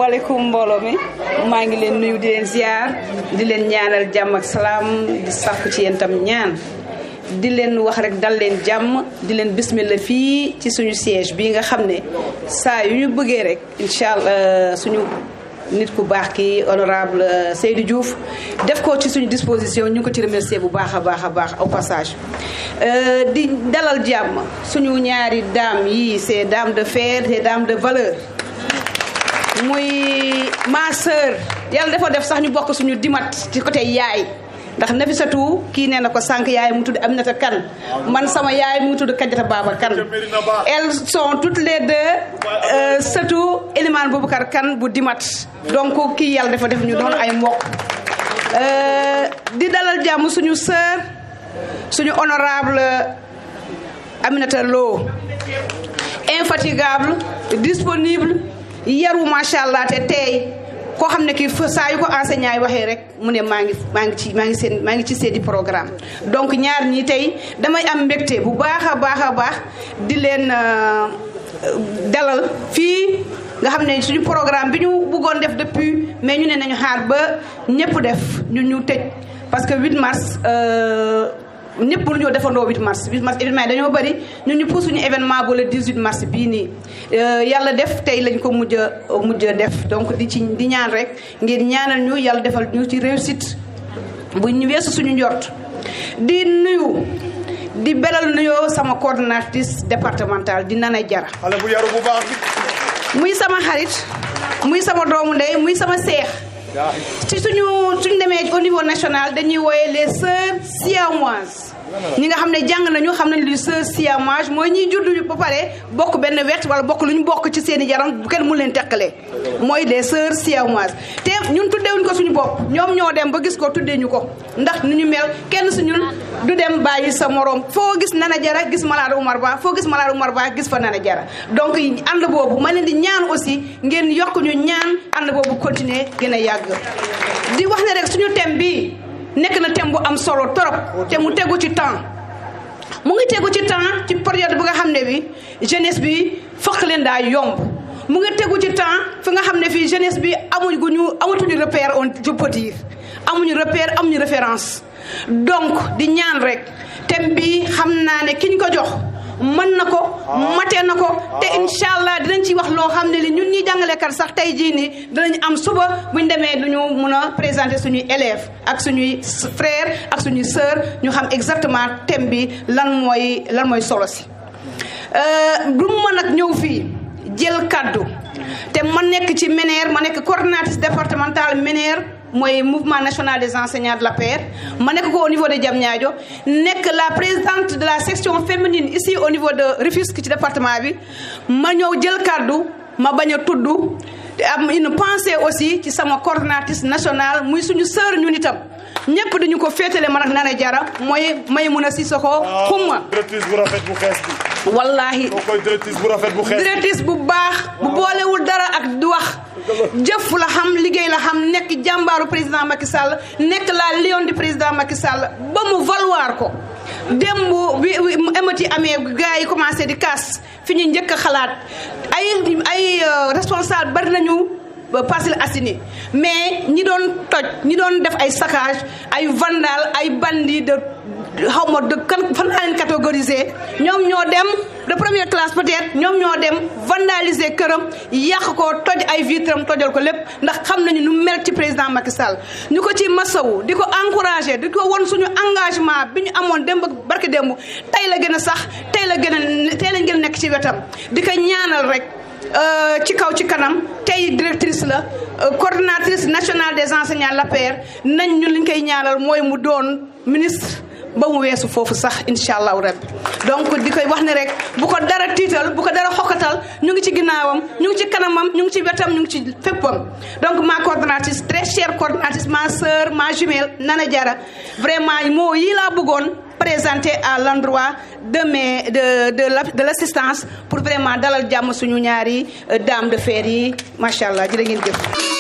asalaamaaleykum mbooloo mi maa ngi leen nuyu di leen ziar di leen ñaanal jàmm ak salaam di sàkku ci yéen tam ñaan di leen wax rek dal leen jàmm di leen bismillah fii ci suñu siège bii nga xam ne saa yu ñu bëggee rek incha allah suñu nit ku baax ki honorable Seydou Diouf def ko ci suñu disposition ñu ngi ko ci remercier bu baax a baax a baax au passage di dalal jàmm suñu ñaari dames yi ces dames de fer ces dames de valeur muy ma sœur yàlla dafa def sax ñu bokk suñu dimat ci côté yaay ndax Nafisatu kii nee na ko sànq yaay mu tudd Aminata Kane man sama yaay mu tudd Kadiata Baba Kane elles sont toutes les deux sëtu Elimane Boubacar Kane bu dimat donc kii yàlla dafa def ñu doon ay mbokk di dalal jàmm suñu sœur suñu honorable Aminata Lo infatigable disponible yaru macha allah te tey koo xam ne kii saa yu ko enseignant yi waxee rek mu ne maa ngi maa ngi ci maa ngi seen maa ngi ci seedi programme donc ñaar ñi tey damay am mbégte bu baax a baax a baax di leen dalal fii nga xam ne suñu programme bi ñu bëggoon def depuis mais ñu ne nañu xaar ba ñëpp def ñu ñu tëj parce que 8 mars ñëpp mënu ñoo defandoo 8 mars 8 mars événement yi dañoo bëri ñun ñu pour suñu événement ba le 18 mars bii nii yàlla def tey lañ ko mujj a mujj a def donc di ci di ñaan rek ngeen ñaanal ñu yàlla defal ñu ci réussite bu ñu weesu suñu njort di nuyu di belal nuyoo sama coordonnatrice départementale di Nana Jara xale bu yaru bu baax bi muy sama xarit muy sama doomu ndey muy sama seex ci suñu suñu demee au niveau national dañuy wooye les sœurs siamoises ñi nga xam ne jàng nañu xam nañ li sœur siamoise mooy ñiy juddu ba pare bokk benn wet wala bokk lu ñu bokk ci seen i yaram bu kenn mu leen teqalee mooy les sœurs siamoises te ñun tuddeewuñ ko suñu bopp ñoom ñoo dem ba gis ko tuddee ñu ko ndax ni ñu mel kenn suñu du dem bàyyi sa morom foo gis Nana Jara gis Malade Oumar Ba foo gis Malade Oumar Ba gis fa Nana Jara donc ànd boobu ma leen di ñaan aussi ngeen yokk ñu ñaan ànd boobu continuer gën a yàgg di wax ne rek suñu thème bi nekk na thème bu am solo trop te mu tegu ci temps mu ngi tegu ci temps ci période bi nga xam ne bi jeunesse bi fokk leen daa yomb mu ngi tegu ci temps fi nga xam ne fii jeunesse bi amuñ gu ñu amatuñu repère on je peux dire amuñu repère amuñu référence donc di ñaan rek thème bi xam naa ne ki ñu ko jox mën na ko matee na ko te incha allah dinañ ci wax loo xam ne li ñun ñi jàngalekat sax tey jii nii dinañ am suba buñ demee duñu mun a présenter suñuy élèves ak suñuy frères ak suñuy sœurs ñu xam exactement thème bi lan mooy lan mooy solo si du ma nag ñëw fii jël kaddu te ma nekk ci MENER ma nekk coordonnatrice départementale MENER mooy mouvement national des enseignants de la paix ma nekk ko au niveau de Diamniadio nekk la présidente de la section féminine ici au niveau de Rufisque ci département bi ma ñëw jël kaddu ma bañ a tudd te am une pensée aussi ci sama coordonnatrice nationale muy suñu sœur ñun itam ñëpp dañu ko féetale man ak Nana Jara mooy Maymuna Sissoko xumma directrice bu rafet bu xees bi wallahi moo koy directrice bu rafet bu xees bi directrice bu baax bu boolewul dara ak du wax jëf la xam liggéey la xam nekk jàmbaaru président Macky Sall nekk la lion du président Macky Sall ba mu valoir ko démb bi émeute yi amee gars yi commencé di kaas fi ñu njëkk a xalaat ay ay responsable bari nañu Parcelles Assainies mais ñi doon toj ñi doon def ay saccage ay vandal ay bandits de xaw ma de kan fan laa leen catégorisé ñoom ñoo dem de première classe peut-être ñoom ñoo dem vandaliser këram yàq ko toj ay vitram tojal ko lépp ndax xam nañu nu mel ci président Macky Sall ñu ko ci masawu di ko encouragé di ko won suñu engagement bi ñu amoon démb ak barke démb tey la gën a sax tey la gën a tey lañ gën a nekk ci wetam di ko ñaanal rek ci kaw ci kanam tey directrice la coordonnatrice nationale des enseignants l'APR nañ ñun liñ koy ñaanal mooy mu doon ministre ba mu weesu foofu sax incha allahu rabbi donc di koy wax ne rek bu ko dara tiital bu ko dara xokkatal ñu ngi ci ginnaawam ñu ngi ci kanamam ñu ngi ci wetam ñu ngi ci féppam donc ma coordonnatrice très chère coordonnatrice ma sœur ma jumelle Nana Jara vraiment moo yi laa bëggoon présenté à l'endroit de mes de de la de l'assistance pour vraiment dalal jàmm suñu ñaari dame de fer yi macha allah jërë ngeen jëf